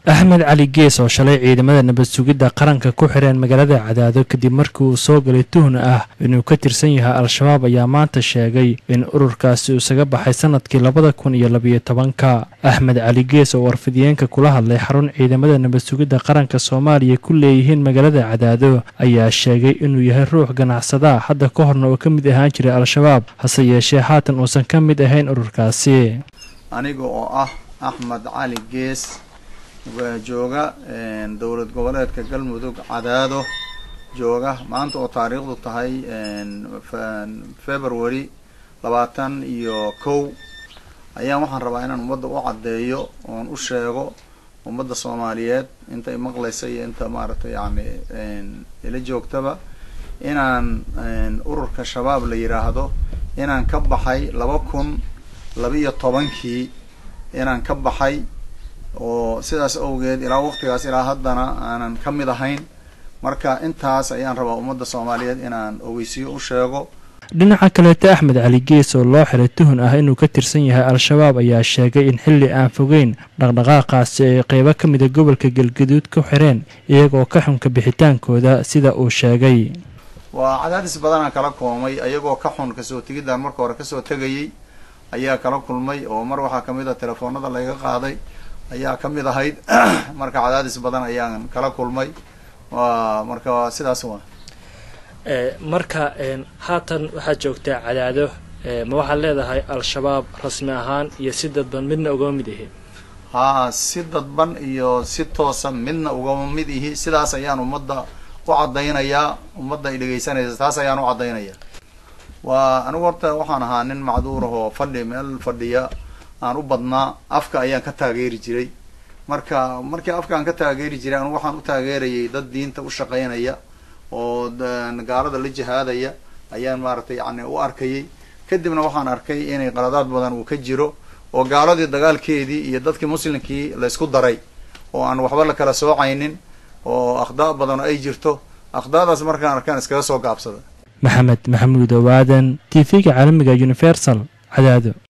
axmed cali gees oo shalay ciidamada nabad sugidda qaranka ku xireen magaalada cadaado kadib markii uu soo galay tuhna ah inuu ka tirsan yahay al-shabaab ayaa maanta sheegay in ururkaasi isaga baxay sanadkii labada kun iyo labiyo tobanka axmed cali gees oo warfidiyeenka kula hadlay xarun ciidamada nabad sugidda qaranka soomaaliya ku leeyihiin magaalada cadaado ayaa sheegay inuu yahay ruux ganacsada hadda ka horna oo ka mid ahaan jiray al-shabaab hase yeeshee haatan uusan ka mid ahayn ururkaasi aniga oo ah axmed cali gees jooga dowlad goboleedka galmudug cadaado jooga maanta oo taariikhdu tahay february labaatan iyo kow ayaan waxaan rabaa inaan ummadda u caddeeyo oon u sheego ummadda soomaaliyeed inta imaqlaysa iyo inta maaragtay yani ila joogtaba inaan ururka shabaab la yidhaahdo inaan ka baxay laba kun labiiyo tobankii inaan ka baxay oo sidaas awgeed ilaa waqtigaas ilaa haddana aanan ka mid ahayn marka intaas ayaan rabaa ummadda soomaaliyeed inaan ogeysiyo u sheego dhinaca kaleeta axmed cali gees oo loo xiray tuhun ah inuu ka tirsan yahay al-shabaab ayaa sheegay in xilli aan fogeyn dhaqdhaqaaqaasi ay qeybo ka mida gobolka galgaduud ku xireen iyagoo ka xunka bixitaankooda sida uu sheegay waa cadaadis badanaa kala koomay ayagoo ka xun kasoo tegidaan marka hore kasoo tegayay ayaa kala kulmay oo mar waxaa kamid a telefoonada layga qaaday ayaa ka mid ahayd marka cadaadis badan ayaan kala kulmay wa marka sidaas waa marka haatan waxaad joogtaa cadaado ma waxaad leedahay al-shabaab rasmi ahaan iyo si dadban midna ugama mid ihi haa si dadban iyo si toosan midna ugama mid ihi sidaas ayaan ummadda u caddaynayaa ummadda ay dhegaysanaysa taas ayaan u caddaynaya waa anigu horta waxaan ahaa nin macduur ahoo fadhi meel fadhiya aan u badnaa afka ayaan ka taageeri jiray marka markii afka aan ka taageeri jiray anigu waxaan u taageerayay dad diinta u shaqaynaya oo gaalada la jihaadaya ayaan maaragtay yani u arkayay kadibna waxaan arkay inay qaladaad badan uu ka jiro oo gaaladii dagaalkeedii iyo dadkii muslimkii la isku daray oo aan waxba la kala soocaynin oo akhdaa badan ay jirto akhdaadaas markaan arkaan iskaga soo gaabsada maxamed maxamuud owaadan t v-ga caalamiga universal cadaado